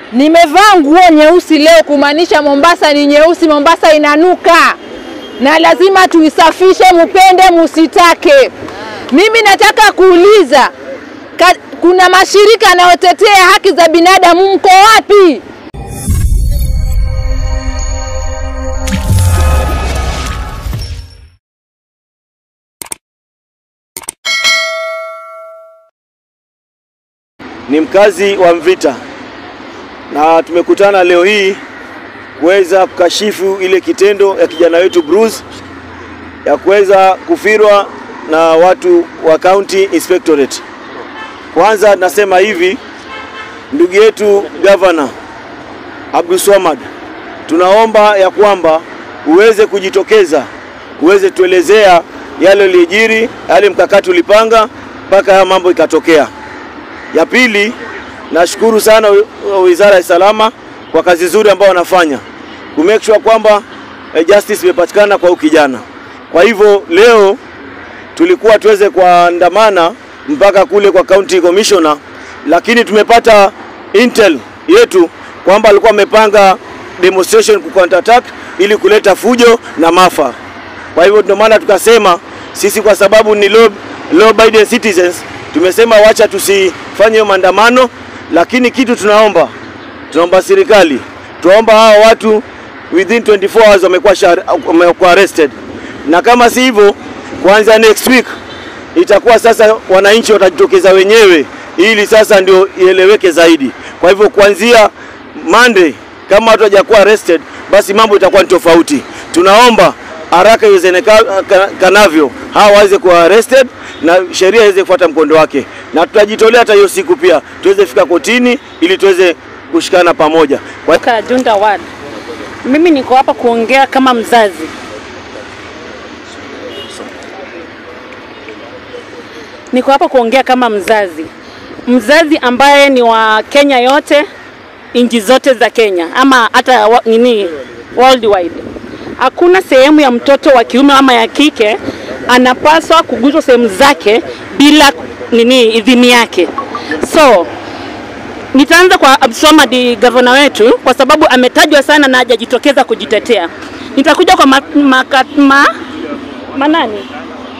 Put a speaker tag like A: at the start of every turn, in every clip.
A: Nimevaa nguo nyeusi leo kumaanisha Mombasa ni nyeusi, Mombasa inanuka na lazima tuisafishe, mupende musitake. Mimi nataka kuuliza ka, kuna mashirika yanayotetea haki za binadamu, mko wapi?
B: ni mkazi wa Mvita na tumekutana leo hii kuweza kukashifu ile kitendo ya kijana wetu Bruce ya kuweza kufirwa na watu wa County Inspectorate. Kwanza nasema hivi, ndugu yetu Governor Abdul Swamad, tunaomba ya kwamba uweze kujitokeza, uweze tuelezea yale yaliyojiri, yale mkakati ulipanga mpaka haya mambo ikatokea. Ya pili, nashukuru sana Wizara ya Salama kwa kazi nzuri ambayo wanafanya ku make sure kwamba eh, justice imepatikana kwa huyu kijana. Kwa hivyo leo tulikuwa tuweze kuandamana mpaka kule kwa county commissioner, lakini tumepata intel yetu kwamba alikuwa amepanga demonstration ku counter attack ili kuleta fujo na maafa. Kwa hivyo ndio maana tukasema sisi kwa sababu ni law, law abiding citizens tumesema wacha tusifanye hiyo maandamano, lakini kitu tunaomba tunaomba serikali, tunaomba hawa watu within 24 hours wamekuwa shar- wamekuwa arrested, na kama si hivyo, kuanzia next week itakuwa sasa wananchi watajitokeza wenyewe, ili sasa ndio ieleweke zaidi. Kwa hivyo kuanzia Monday kama watu hawajakuwa arrested, basi mambo itakuwa ni tofauti. Tunaomba haraka iwezekanavyo hawa waweze kuwa arrested na sheria iweze kufuata mkondo wake, na tutajitolea hata hiyo siku pia tuweze fika kotini ili tuweze kushikana pamoja. Kwa
C: Ka Junda Ward. Mimi niko hapa kuongea kama mzazi. Niko hapa kuongea kama mzazi, mzazi ambaye ni wa Kenya yote, nchi zote za Kenya ama hata wa- nini worldwide. Hakuna sehemu ya mtoto wa kiume ama ya kike anapaswa kuguswa sehemu zake bila nini idhini yake. So Nitaanza kwa Abdulswamad gavana wetu kwa sababu ametajwa sana na hajajitokeza kujitetea. Nitakuja kwa ma, ma, ma, manani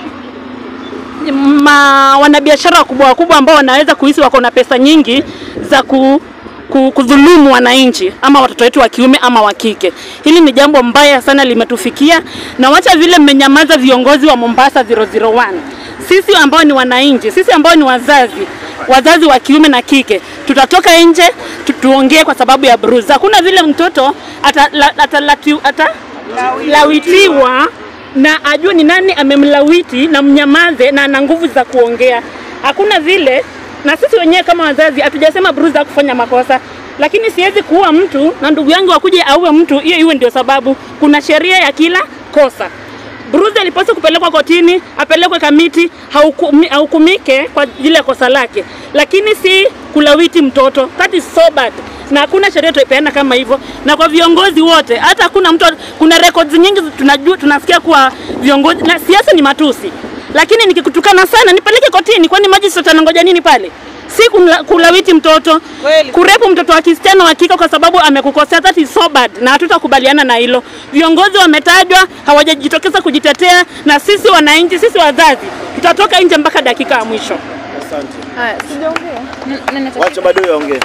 C: ma, wanabiashara wakubwa wakubwa ambao wanaweza kuhisi wako na pesa nyingi za ku, ku, kudhulumu wananchi ama watoto wetu wa kiume ama wa kike. Hili ni jambo mbaya sana limetufikia, na wacha vile mmenyamaza viongozi wa Mombasa 001 sisi ambao ni wananchi, sisi ambao ni wazazi wazazi wa kiume na kike tutatoka nje tu, tuongee kwa sababu ya Bruce. Hakuna vile mtoto atalawitiwa ata, ata, lawitiwa na ajue ni nani amemlawiti na mnyamaze na ana nguvu za kuongea. Hakuna vile, na sisi wenyewe kama wazazi hatujasema Bruce kufanya makosa, lakini siwezi kuua mtu na ndugu yangu akuje auwe mtu, hiyo iwe ndio sababu. Kuna sheria ya kila kosa. Bruce alipaswa kupelekwa kotini, apelekwe kamiti, haukumi- ahukumike kwa ile kosa lake, lakini si kulawiti mtoto. That is so bad, na hakuna sheria tutaipeana kama hivyo. Na kwa viongozi wote, hata hakuna mtu, kuna records nyingi tunajua, tunasikia kuwa viongozi na siasa ni matusi, lakini nikikutukana sana nipeleke kotini, kwani magistrate anangoja nini pale? si kumla- kulawiti mtoto, kurepu mtoto wa kisichana wa kike kwa sababu amekukosea. That is so bad, na hatutakubaliana na hilo. Viongozi wametajwa, hawajajitokeza kujitetea, na sisi wananchi, sisi wazazi tutatoka nje mpaka dakika ya mwisho.
A: Haya, sijaongea. N- nani ata-
B: wacha bado yaongee,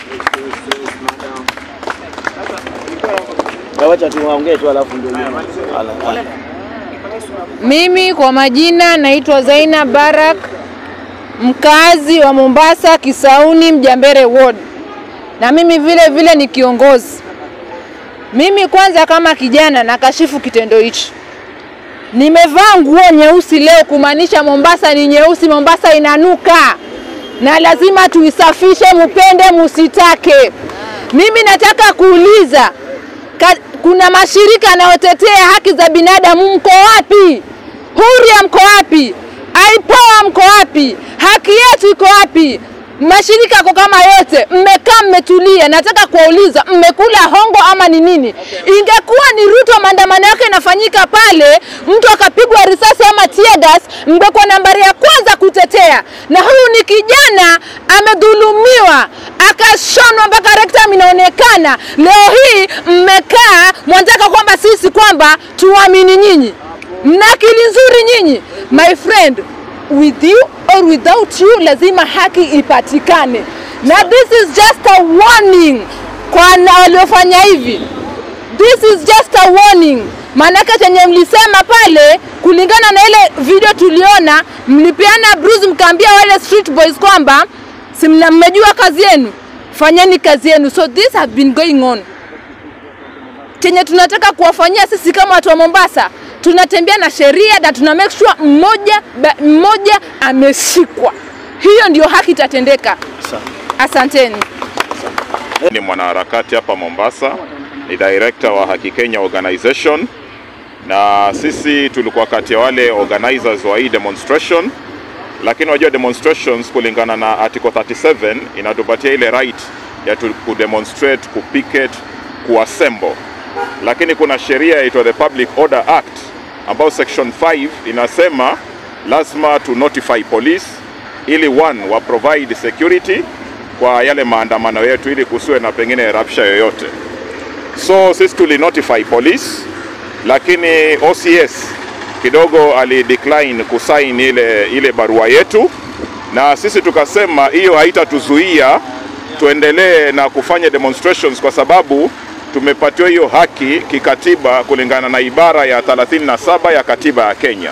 B: Ya wacha tu waongee tu alafu ndio yule. Ala, ala.
A: Mimi kwa majina naitwa Zaina Barak, mkazi wa Mombasa, Kisauni, Mjambere Ward, na mimi vile vile ni kiongozi. Mimi kwanza kama kijana nakashifu kitendo hichi. Nimevaa nguo nyeusi leo kumaanisha Mombasa ni nyeusi, Mombasa inanuka na lazima tuisafishe, mupende musitake. Mimi nataka kuuliza ka, kuna mashirika yanayotetea haki za binadamu, mko wapi? Huria mko wapi? Aipoa mko wapi? Haki yetu iko wapi? mashirika yako kama yote, mmekaa mmetulia. Nataka kuwauliza mmekula hongo ama ni nini? Ingekuwa ni Ruto maandamano yake inafanyika pale, mtu akapigwa risasi ama tear gas, mngekuwa nambari ya kwanza kutetea. Na huyu ni kijana amedhulumiwa, akashonwa mpaka rectum inaonekana. Leo hii mmekaa mwataka kwamba sisi kwamba tuamini nyinyi, mna akili nzuri nyinyi, my friend with you or without you, lazima haki ipatikane, na this is just a warning kwa na waliofanya hivi. This is just a warning, maanake chenye mlisema pale, kulingana na ile video tuliona, mlipeana bruise, mkaambia wale street boys kwamba si mna- mmejua kazi yenu, fanyeni kazi yenu. So this have been going on chenye tunataka kuwafanyia sisi kama watu wa Mombasa, tunatembea na sheria na tuna make sure mmoja ba- mmoja ameshikwa. Hiyo ndio haki itatendeka. Asanteni.
D: Ni mwanaharakati hapa Mombasa, ni director wa Haki Kenya Organization, na sisi tulikuwa kati ya wale organizers wa hii demonstration, lakini wajua demonstrations kulingana na article 37 inatupatia ile right ya tu kudemonstrate, kupicket, kuassemble, lakini kuna sheria inaitwa the Public Order Act ambayo section 5 inasema lazima to notify police ili one wa provide security kwa yale maandamano yetu ili kusiwe na pengine rapsha yoyote. So sisi tuli notify police, lakini OCS kidogo ali decline kusign ile, ile barua yetu, na sisi tukasema hiyo haitatuzuia tuendelee na kufanya demonstrations kwa sababu tumepatiwa hiyo haki kikatiba kulingana na ibara ya 37 ya katiba ya Kenya.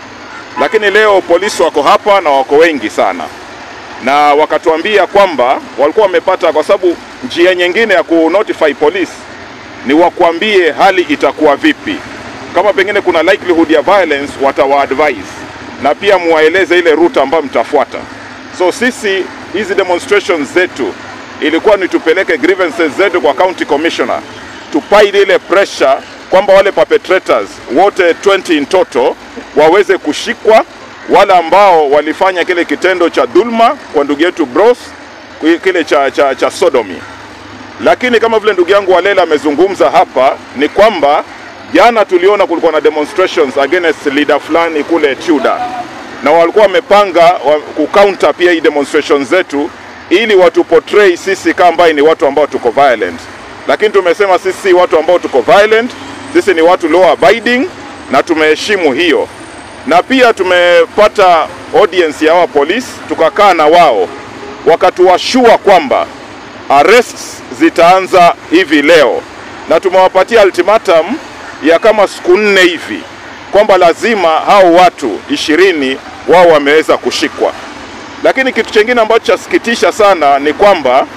D: Lakini leo polisi wako hapa na wako wengi sana na wakatuambia kwamba walikuwa wamepata, kwa sababu njia nyingine ya ku notify police ni wakuambie hali itakuwa vipi, kama pengine kuna likelihood ya violence, watawa advise na pia muwaeleze ile route ambayo mtafuata. So sisi hizi demonstrations zetu ilikuwa ni tupeleke grievances zetu kwa county commissioner, tupaide ile pressure kwamba wale perpetrators wote 20 in total waweze kushikwa wale ambao walifanya kile kitendo cha dhulma kwa ndugu yetu Bros, kile cha, cha, cha sodomy. Lakini kama vile ndugu yangu Walela amezungumza hapa, ni kwamba jana tuliona kulikuwa na demonstrations against leader fulani kule Chuda, na walikuwa wamepanga wa, kucounter pia hii demonstrations zetu ili watu portray sisi kama ambaye ni watu ambao tuko violent, lakini tumesema sisi si watu ambao tuko violent, sisi ni watu law abiding na tumeheshimu hiyo na pia tumepata audience ya hawa polisi, tukakaa na wao wakatuwashua kwamba arrests zitaanza hivi leo, na tumewapatia ultimatum ya kama siku nne hivi kwamba lazima hao watu ishirini wao wameweza kushikwa. Lakini kitu chingine ambacho chasikitisha sana ni kwamba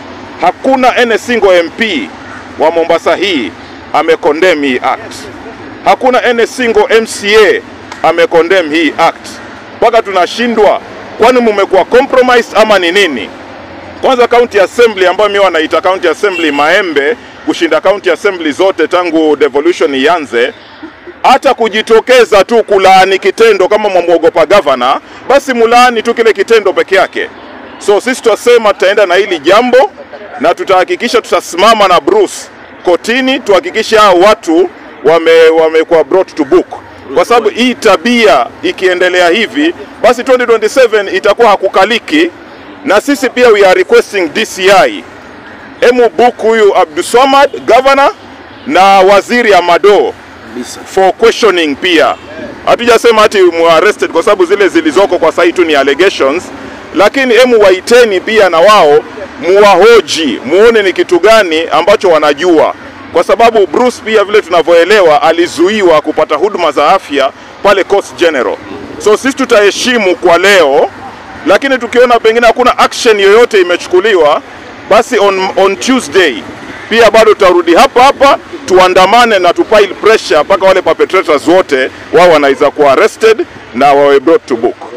D: hakuna any single MP wa Mombasa hii amecondemn hii act, hakuna any single MCA amecondemn hii act, mpaka tunashindwa, kwani mumekuwa compromised ama ni nini? Kwanza county assembly ambayo mimi wanaita county assembly Maembe kushinda county assembly zote tangu devolution ianze, hata kujitokeza tu kulaani kitendo kama mwamwogopa gavana, basi mulaani tu kile kitendo peke yake. So sisi tutasema tutaenda na hili jambo na tutahakikisha tutasimama na Bruce kotini, tuhakikishe hao watu wame wamekuwa brought to book kwa sababu hii tabia ikiendelea hivi basi 2027 itakuwa hakukaliki, na sisi pia we are requesting DCI emu book huyu Abdulswamad governor na waziri Amado for questioning pia. Hatujasema ati mu arrested kwa sababu zile zilizoko kwa sasa tu ni allegations, lakini emu waiteni pia na wao muwahoji, muone ni kitu gani ambacho wanajua kwa sababu Bruce pia vile tunavyoelewa alizuiwa kupata huduma za afya pale Coast General. So sisi tutaheshimu kwa leo, lakini tukiona pengine hakuna action yoyote imechukuliwa, basi on, on Tuesday pia bado tutarudi hapa hapa tuandamane na tupile pressure mpaka wale perpetrators wote wao wanaweza kuwa arrested na wawe brought to book.